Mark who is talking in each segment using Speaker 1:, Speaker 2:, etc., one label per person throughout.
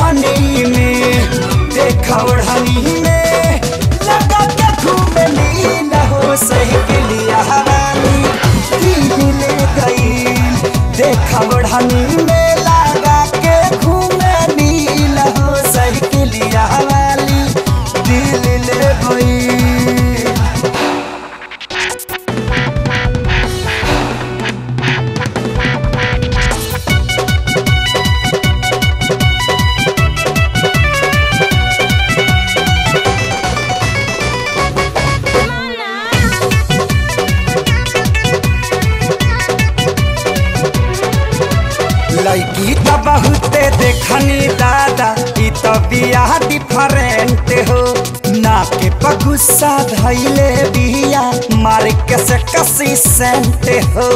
Speaker 1: ओढ़नी में देख ओढ़नी में लगा के घूमे लीन हो सही के लिया हवानी दिल ले गई देख ओढ़नी में लगा के घूमे लीन हो सही के लिया हवाली दिल ले गई लड़की तो बहुते देखनी दादा ई तो बियाह डिफरेंट हो ना के पगुस्सा धैले बिया मार के से कसी सेंट हो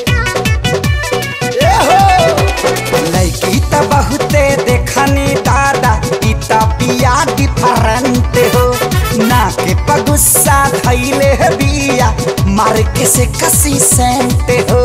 Speaker 1: ए हो लड़की तो बहुते देखनी दादा ई तो बियाह डिफरेंट हो ना के पगुस्सा धैले बिया मार के से कसी सेंट हो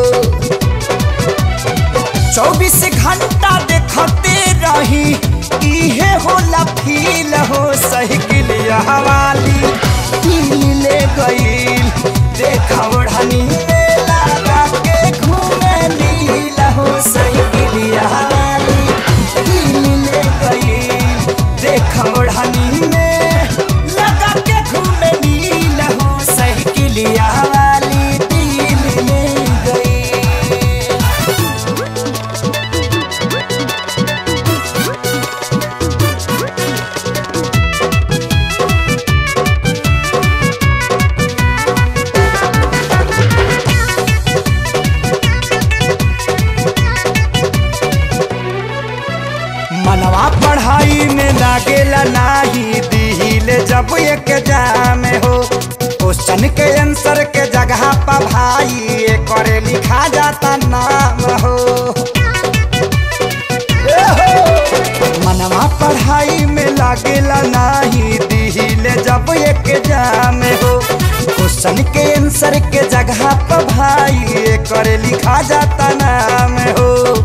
Speaker 1: चौबीस घंटा देखते रही इहे होला फील हो साइकिल हवाली दिल ले गईल देख ओढ़नी में लगा के घूमे नील हो साइकिल हवाली दिल ले गईल देख ओढ़नी में लगा के घूमे नील हो साइकिल हवाली दिल ले गईल मनवा पढ़ाई में लागेला नाही दिल जब एक जाम हो क्वेश्चन के आंसर के जगह पर भाई ये करे लिखा जाता नाम हो ए हो! मनवा पढ़ाई में लागेला नाही दिल जब एक जाम हो क्वेश्चन के आंसर के जगह पर भाई ये करे लिखा जाता नाम हो